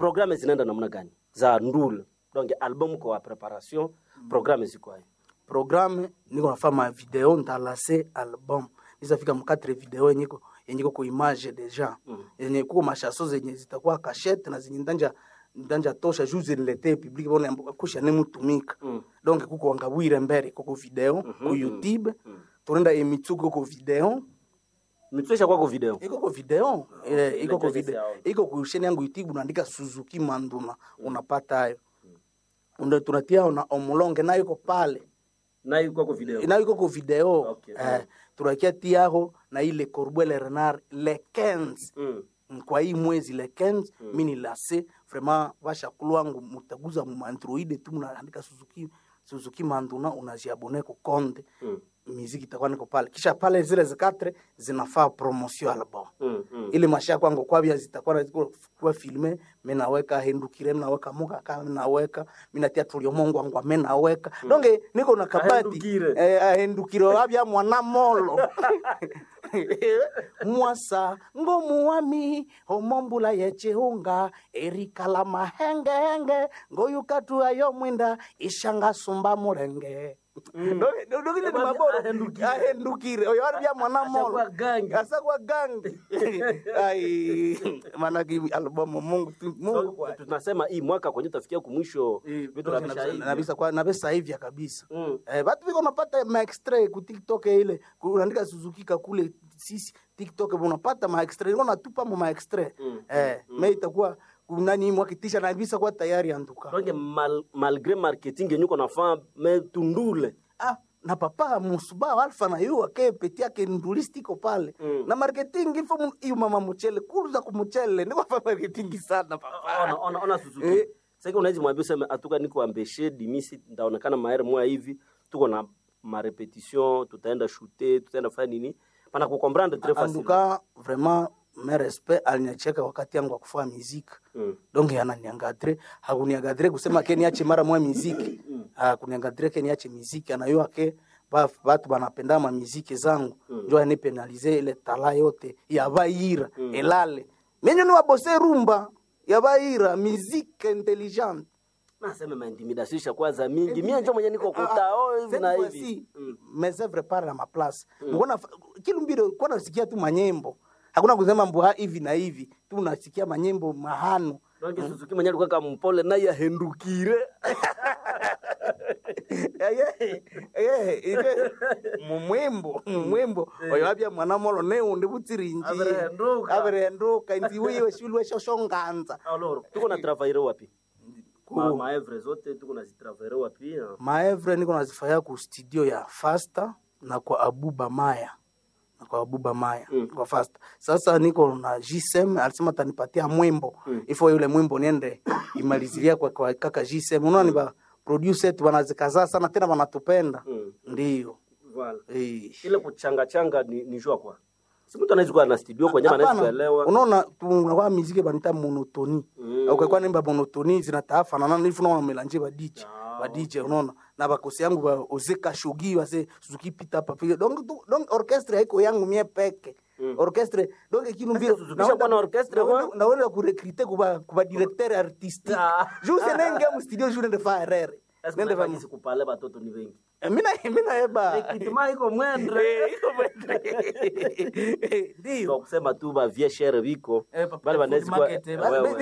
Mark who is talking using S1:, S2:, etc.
S1: programme zinaenda namna gani za ndule donc album kwa preparation programme ziko hayo
S2: programme niko nafanya video ntalase album nisafika mkatre video yenye iko yenye iko ku image deja yenye kuko mashaso zenye zitakuwa cachette na zenye ndanja ndanja tosha juu zilete public bona kusha ne mutumika donc kuko wangabwire mbere kuko video ku YouTube tunaenda emitsuko kuko video
S1: mitwesha kwako video
S2: iko ko video eh, iko ko
S1: Inaitwaje
S2: video
S1: sound?
S2: iko ku channel yangu YouTube unaandika Suzuki Manduna unapata hayo ndio tunatia na omulonge nayo iko pale
S1: nayo kwako video
S2: nayo iko ku video
S1: Okay,
S2: eh, tunakia tiaho na ile Corbeil Renard le 15
S1: mm.
S2: kwa hii mwezi le 15 mi ni lase vraiment vashakulu wangu mutaguza mu android tu mnaandika Suzuki Suzuki Manduna unajiabone ku konde
S1: Mm.
S2: miziki itakuwa niko pale kisha pale zile zikatre zinafaa promotion album
S1: Mm. Mm.
S2: ile masha kwangu kwabia zitakuwa na- ziko kuwa filme menaweka hendukire menaweka muka ka menaweka minatia tulio mongo wangu amenaweka donge niko na kabati
S1: Ahendukire.
S2: eh, ahendukire wabia mwana molo mwasa ngomuwami omombula yechihunga erikala mahengehenge ngoyukatu ayo mwinda ishanga sumba mulenge Donge- donge ile ni
S1: Wabia
S2: maboro.
S1: ahendukire.
S2: ahendukire oyo wabia mwana molo
S1: Ashakuwa gangi.
S2: asakwa gangi ai manake albamu mungu tu- mungu
S1: So,
S2: kwa
S1: tunasema hii mwaka kwenye tafikia kumwisho vitu nabisha hivi
S2: nabisa kwa nabisa hivya kabisa
S1: Mm.
S2: eh watu viko napata ma extrait ku TikTok ile ku- unaandika Suzuki kakule sisi TikTok unapata ma extrait unaona tupa ma extrait
S1: Mm,
S2: eh me itakuwa nani mwakitisha na bisa kwa tayari anduka
S1: donc mal, malgré marketing yenye uko nafaa me tundule
S2: ah na papa musuba alfa na yu ake peti yake ndulistiko pale
S1: Mm.
S2: na marketing ifo mu- iyo mama muchele kuruza ku muchele ndiko fa marketing sana papa
S1: ona, ona, ona Suzuki
S2: Eh.
S1: sasa unaweza mwambia useme atuka niko ambeshe dimisi ndaonekana maere moya hivi tuko na marepetition tutaenda shooter tutaenda fanya nini pana kukomprendre très facile
S2: anduka vraiment me respect aliniacheka wakati yangu wa kufanya muziki
S1: mm.
S2: donc ananiangadre hakuniangadre kusema ke niache mara moya muziki hakuniangadre ke niache muziki anayua ke ba- batu banapenda ma muziki zangu njo anipenalize ile tala yote ya baira elale menyo ni wabose rumba ya baira muziki intelligente
S1: naseme maintimidation ishakuwa za mingi mie njo mwenye niko kutao hivi na hivi Mm.
S2: mes œuvres par na maplace mbona kilumbiro kwa nasikia tu manyembo hakuna kusema mbuha hivi na hivi tu nasikia manyembo mahano
S1: donc Suzuki mwenye alikuwa kama mpole naye ahendukire
S2: mumwembo mumwembo oyo wabya mwana molo neundi butsirinji
S1: Aberehenduka.
S2: aberehenduka inzi wiwe shulwe shoshonganza
S1: alors tuko na travailler wapi
S2: Ku-
S1: ma maevre zote tuko na zitravailler wapi ah?
S2: maevre niko nazifanya ku studio ya fasta na kwa abuba maya na kwa abuba maya
S1: Mm.
S2: kwa fasta sasa niko na gsm alisema tanipatia mwimbo ifo yule mwimbo niende imalizilia kwa, kwa kaka gsm unaona ni ba producer wetu wanazikazaa sana tena wanatupenda
S1: Mm.
S2: ndio
S1: Voilà.
S2: eh.
S1: ile kuchanga changa ni, ni jua kwa si mtu anaweza kuwa na studio kwenye anaweza
S2: Hapana,
S1: kuelewa
S2: unaona tunakuwa miziki banita monotoni
S1: Mm.
S2: ukakuwa nimba monotoni zinataafanana nifu naona melanje ba DJ
S1: Ah,
S2: ba DJ unaona na bakosi yangu ba ozeka shogi base Suzuki pita hapa pia donc tu- donc orchestre haiko yangu mie peke orchestre donc kinu mbio
S1: Suzuki shakuwa na orchestre kwa?
S2: na wale kurecruiter kuba kuba directeur artistique
S1: Ah.
S2: juste nenge mu studio juu nende fa erreur
S1: Est-ce
S2: nende fa
S1: que unafanya kupale batoto ni wengi
S2: Eh, mina mina eba
S1: kitima iko mwendre
S2: ndio
S1: kwa kusema tu ba vie chere biko
S2: Eh, papa,
S1: bale
S2: food
S1: banaweza kuwa
S2: market, eh,
S1: wewe